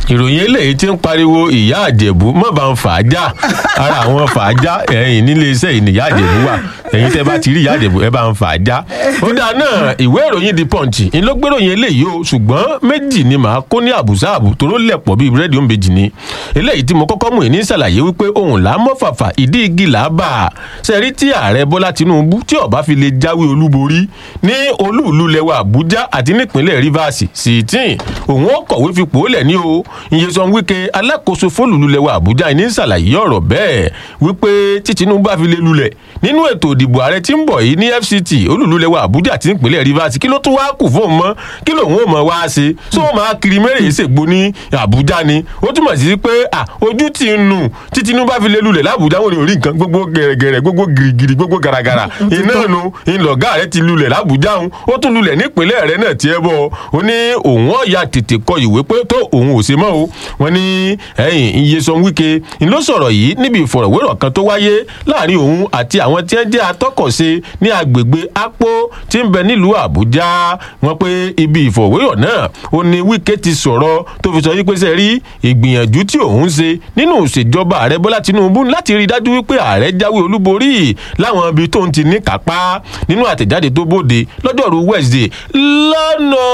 ìròyìn eléyìí ti ń pariwo ìyá àjẹ̀bú mọ̀ bá ń fà á já ara àwọn fà á já ẹ̀yìn nílé iṣẹ́ yìí ni ìyá àjẹ̀bú wà ẹ̀yìn tẹ́ bá ti rí ìyá àjẹ̀bú ẹ bá ń fà á já. ó dáa náà ìwé ìròyìn the punch ń ló gbéròyìn eléyìí o ṣùgbọ́n méjì ni màá kó ní àbùsá àbù toró lẹ̀pọ̀ bíi búrẹ́dì òǹbejì ni eléyìí tí mo kọ́kọ́ mú ní ṣàlàyé wípé ohun là á mọ́ fàfà ìdí igi là á bà á ṣẹ́rí tí ààrẹ bọ́lá tinubu tí ó bá fi lè jáwé olúborí ní olúùlú lẹwa àbújá àti nípínlẹ̀ rivers sì tíì òun ó kọ̀wé fipò lẹ̀ ní o Nyesom Wike alákòóso fólùlù lẹwa àbújá ní ṣàlàyé ọ̀rọ̀ bẹ́ẹ̀ wípé tí tinubu bá fi lè lulẹ̀ nínú ètò ìdìbò ààrẹ tí ń bọ̀ yìí ní fct olúùlú lẹwa àbújá àti nípínlẹ̀ rivers kí ló tún wá kù fóun mọ́ kí lòun ò mọ̀ wá ṣe tó o máa kiri mẹ́rẹ̀ ìṣègbò ní àbújá ni ó túmọ̀ sí pé ojú ti ń nù tí tinubu bá fi lè lulẹ̀ lábújá wọn ò rí nǹkan gbogbo gẹ̀rẹ̀gẹ̀rẹ̀ gbogbo girigiri gbogbo garagara iná nu ìlọ̀gá rẹ ti lulẹ̀ lábújá òun ó tún lulẹ̀ nípínlẹ̀ rẹ náà tiẹ̀ bọ̀ ó ní òun ọ̀ya tètè kọ ìwé pé tó òun ò ṣe mọ́ o wọn ní ẹ̀yìn Nyesom Wike ń ló sọ̀rọ̀ yìí níbi ìfọ̀rọ̀wérọ̀ kan tó wáyé láàrin òun àti àwọn tí wọ́n jẹ́ atọ́kọ̀ṣe ní agbègbè Apo tí ń bẹ nílùú Àbújá wọn pé ibi ìfọ̀rọ̀wérọ̀ náà ó ní Wike ti sọ̀rọ̀ tó fi sọ yí pé sẹ́rí ìgbìyànjú tí òun ṣe nínú ìṣèjọba ààrẹ Bọ́lá Tinubu láti rí i dájú wípé ààrẹ jáwé olúborí láwọn ibi tó ń ti ní kápá nínú àtẹ̀jáde tó bóde lọ́jọ́rú Wednesday lọ́nà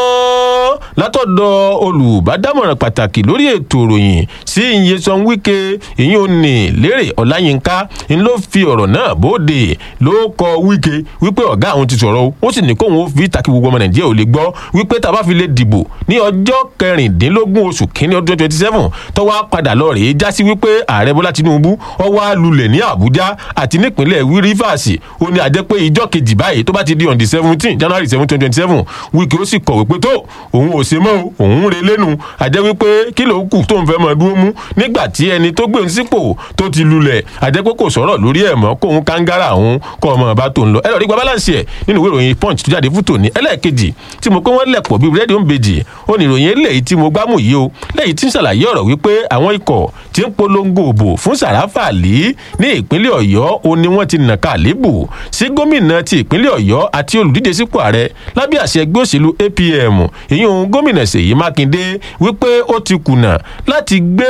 látọ̀dọ̀ olùbádámọ̀ràn pàtàkì lórí ètò ìròyìn sí Nyesom Wike ìyẹn ò ní lérè Ọláyínká ń ló fi ọ̀rọ̀ náà bóde ló kọ Wike wípé ọ̀gá àwọn ti sọ̀rọ̀ ó sì ní kóun ó fi takí gbogbo ọmọ Nàìjíríà ò lè gbọ́ wípé tá a bá fi lè dìbò ní ọjọ́ kẹrìndínlógún oṣù kínní ọdún twenty seven tó wá padà lọ rèé já sí wípé ààrẹ Bọ́lá Tinubu ó wá lulẹ̀ ní Àbújá àti nípínlẹ̀ Rivers ó ní àjẹ́ pé ìjọ́ kejì báyìí tó bá ti di on the seventeen January seven twenty twenty seven Wike ó sì kọ̀wé pé tó òun ò ṣe mọ́ o òun re lẹ́nu àjẹ́ wípé kí ló kù tó ń fẹ́ mọ́ dúró mú nígbà tí ẹni tó gbé ń sípò tó ti lulẹ̀ àjẹ́ pé kò sọ̀rọ̀ lórí ẹ̀ mọ́ kóun kángára òun kọ́ ọmọ ọba tó ń lọ ẹ lọ rí gba balance ẹ̀ nínú ìwé ìròyìn punch tó jáde fún tòní ẹlẹ́ẹ̀kejì tí mo pé wọ́n lẹ̀pọ̀ bíi rédíò ń bejì ó ní ìròyìn eléyìí tí mo gbámú yìí o lẹ́yìn tí ń ṣàlàyé ọ̀rọ̀ wípé àwọn ikọ̀ tí ń polongo òbò fún Sàràfà Àlì ní ìpínlẹ̀ Ọ̀yọ́ ó ní wọ́n ti nàka àlébù sí gómìnà ti ìpínlẹ̀ Ọ̀yọ́ àti olùdíje sípò ààrẹ lábẹ́ àṣẹ ẹgbẹ́ òṣèlú APM ìyún gómìnà Ṣèyí Mákindé wípé ó ti kùnà láti gbé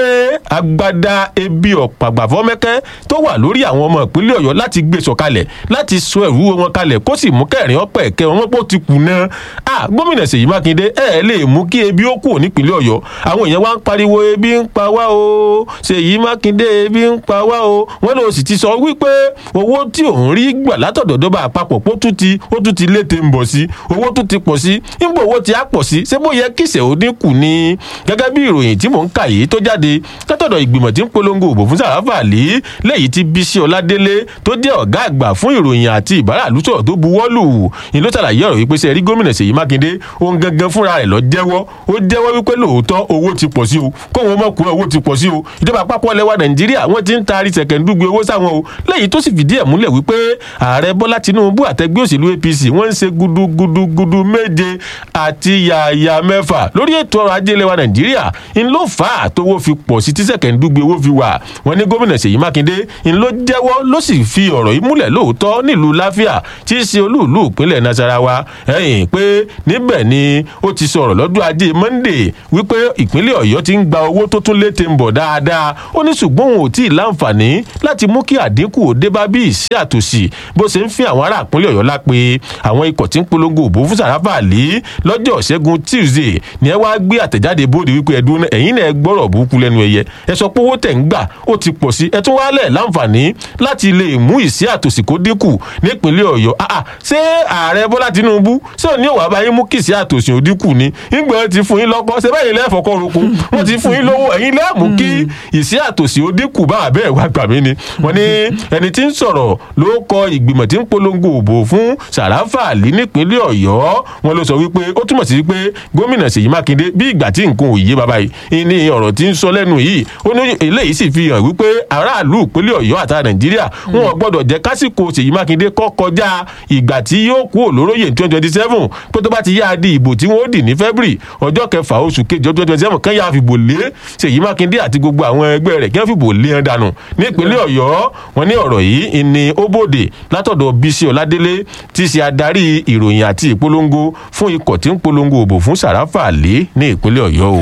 agbada ebi ọ̀pàgbàfọ́mẹ́kẹ́ tó wà lórí àwọn ọmọ ìpínlẹ̀ Ọ̀yọ́ láti gbé sọ̀kalẹ̀ láti sọ ẹ̀rú wọn kalẹ̀ kó sì mú kẹrin ọ̀pẹ̀ ẹ̀kẹ́ wọn pọ̀ ti kùnà ah gómìnà Ṣèyí Mákindé ẹ̀ lè mú kí ebi ó kù nípínlẹ̀ Ọ̀yọ́ àwọn èèyàn wá ń pariwo ebi ń pa wá o Ṣèyí Mákindé ebi ń pa wá o wọn lọ sì ti sọ wípé owó tí òun rí gbà látọ̀dọ̀ dọ́bà àpapọ̀ pó tún ti ó tún ti lété ń bọ̀ sí owó tún ti pọ̀ sí nígbà owó ti á pọ̀ sí ṣé bó yẹ kíṣẹ̀ ó dínkù ni gẹ́gẹ́ bí ìròyìn tí mò ń kà yìí tó jáde látọ̀dọ̀ ìgbìmọ̀ tí ń polongo òbò fún Sàràfà Àlì lẹ́yìn tí Bísí Ọládélé tó jẹ́ ọ̀gá àgbà fún ìròyìn àti ìbáràlú sọ̀rọ̀ tó buwọ́lù ni ló ṣàlàyé ọ̀rọ̀ wípé sẹ́ẹ̀rí gómìnà Ṣèyí Mákindé òun gangan fúnra rẹ̀ lọ jẹ́wọ́ ó jẹ́wọ́ wípé lóòótọ́ owó ti pọ̀ sí o kóun ọmọ kúrò owó ti pọ̀ sí o ìjọba àpapọ̀ lẹwa Nàìjíríà wọ́n ti ń taari sẹ̀kẹ̀ndúgbe owó sáwọn o lẹ́yìn tó sì fìdí ẹ̀ múlẹ̀ wípé ààrẹ Bọ́lá Tinubu àtẹgbẹ́ òṣèlú APC wọ́n ń ṣe gudugudugudu méje àti yàyà mẹ́fà lórí ètò ọrọ̀ ajé lẹwa Nàìjíríà ń ló fà á tówó fi pọ̀ sí tí sẹ̀kẹ̀ndúgbe owó fi wà wọ́n ní gómìnà Ṣèyí Mákindé ń ló jẹ́wọ́ ló sì fi ọ̀rọ̀ yìí múlẹ̀ lóòótọ́ nílùú láfíà tí í ṣe olúùlú ìpínlẹ̀ Nasarawa ẹ̀yìn pé níbẹ̀ ni ó ti sọ̀rọ̀ lọ́dún ajé Monday wípé ìpínlẹ̀ Ọ̀yọ́ ti ń gba owó tó tún létè ń bọ̀ dáadáa ó ní ṣùgbọ́n òun ò tí ì láǹfààní láti mú kí àdínkù òde bá bí ìṣe àtòsí bó ṣe ń fi àwọn ará ìpínlẹ̀ Ọ̀yọ́ lápè àwọn ikọ̀ tí ń polongo òbó fún Sàràfà Àlì lọ́jọ́ ṣẹ́gun Tuesday ni ẹ wá gbé àtẹ̀jáde bóde wípé ẹ̀dùn ẹ̀yìn náà gbọ́rọ̀ burúkú lẹ́nu ẹ̀yẹ ẹ sọ pé owó tẹ̀ ń gbà ó ti pọ̀ sí ẹ tún wá lẹ̀ láǹfààní láti lè mú ìṣe àtòsí kó dínkù nípínlẹ̀ Ọ̀yọ́ ṣé ààrẹ Bọ́lá Tinubu ṣé òní ò wá bá yín mú kí ìṣe àtòsí ó dínkù ni ìgbà ti fún yín lọ́kọ́ ṣe bẹ́ẹ̀ ilé ẹ̀fọ́kọ́ roko wọ́n ti fún yín lówó ẹ̀yin lẹ́ẹ̀ mú kí ìṣe àtòsí ó dínkù bá àbẹ́ ẹ̀ wá gbà mí ni wọ́n ní ẹni tí ń sọ̀rọ̀ ló kọ ìgbìmọ̀ tí ń polongo òbò fún Sàràfà Àlì nípínlẹ̀ Ọ̀yọ́ wọn ló sọ wípé ó túmọ̀ sí pé gómìnà Ṣèyí Mákindé bí ìgbà tí nǹkan ò yé bàbá yìí ní ọ̀rọ̀ tí ń sọ lẹ́nu yìí ó ní eléyìí sì fi hàn wípé aráàlú ìpínlẹ̀ Ọ̀yọ́ àti Nàìjíríà wọn ò gbọ́dọ̀ jẹ́ kásìkò Ṣèyí Mákindé kọ́ kọjá ìgbà tí yóò kú olóróyè ní twenty twenty seven pé tó bá ti yá di ìbò tí wọ́n ó dì ní February ọjọ́ kẹfà oṣù kejì ọdún twenty seven kan yà fìbò lé Ṣèyí Mákindé àti gbogbo àwọn ẹgbẹ́ rẹ̀ kí wọ́n fìbò lé wọn dànù nípínlẹ̀ Ọ̀yọ́ wọn ní ọ̀rọ̀ yìí ni ó bòde látọ̀dọ̀ Bísí Ọládélé tí í ṣe adarí ìròyìn àti ìpolongo fún ikọ̀ tí ń polongo òbò fún Sàràfà Àlì ní ìpínlẹ̀ Ọ̀yọ́ o. tá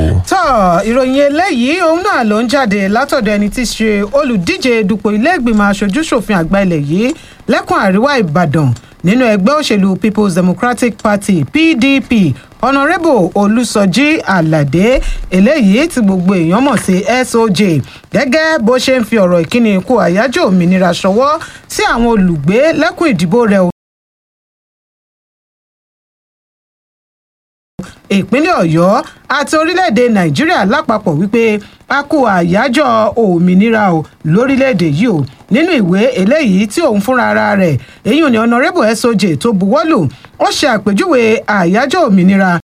ìròyìn eléyìí òun náà ló ń jáde látọ̀dọ̀ ẹni tí í ṣe olùdíje dupò ilé-ìgbìmọ̀ aṣojú-ṣòfin àgbà ilẹ̀ yìí lẹ́kùn àríwá ìbàdàn nínú ẹgbẹ́ òṣèlú people's democratic party pdp honourable olùsọjí aládé eléyìí tí gbogbo èèyàn mọ̀ sí soj gẹ́gẹ́ bó ṣe ń fi ọ̀rọ̀ ìkíni ikú àyájọ́ òmìnira ṣọwọ́ sí àwọn olùgbé lẹ́kùn ìdìbò rẹ̀ ìpínlẹ̀ ọ̀yọ́ àti orílẹ̀-èdè nàìjíríà lápapọ̀ wípé a kú àyájọ́ òmìnira o lórílẹ̀-èdè yìí o nínú ìwé eléyìí tí òun fúnra ara rẹ̀ èyí ò ní honourable soj tó buwọ́lù ó ṣe àpèjúwe àyájọ́ òmìnira